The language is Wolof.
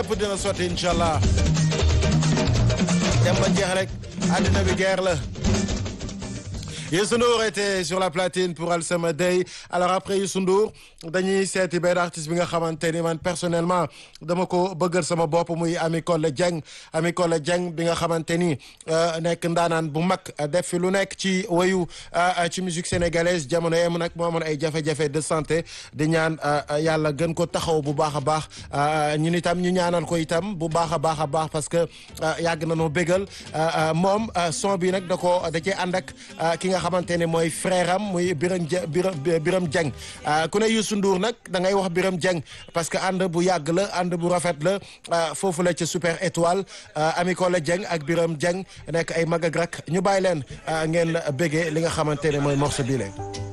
lépp dina sotti incha allah dem ba jeex rek àddina bi guerre la Youssou Ndour était sur la platine pour Alsama Day alors après Youssou Ndour dañuy seeti benn artiste bi nga xamante ni man personnellement dama ko bëggal sama bopp muy Ami Collé Dieng Ami Collé Dieng bi nga xamante ni nekk ndaanaan bu mag def fi lu nekk ci wayu ci musique sénégalaise jamono yem nag moo amoon ay jafe-jafe de santé di ñaan yàlla gën ko taxaw bu baax a baax ñun itam ñu ñaanal ko itam bu baax a baax a baax parce que yàgg na noo bégal moom son bi nag da ko da cee ànd ak ki nga xamante ne mooy frère am muy Biram Biram Dieng ku ne Youssou Ndour nag da ngay wax Biram Dieng parce que ànd bu yàgg la ànd bu rafet la foofu la ca Super Étoile Ami Collé Dieng ak Biram Dieng nekk ay mag ak rak ñu bàyyi leen ngeen béggee li nga xamante ne mooy morceau bi leen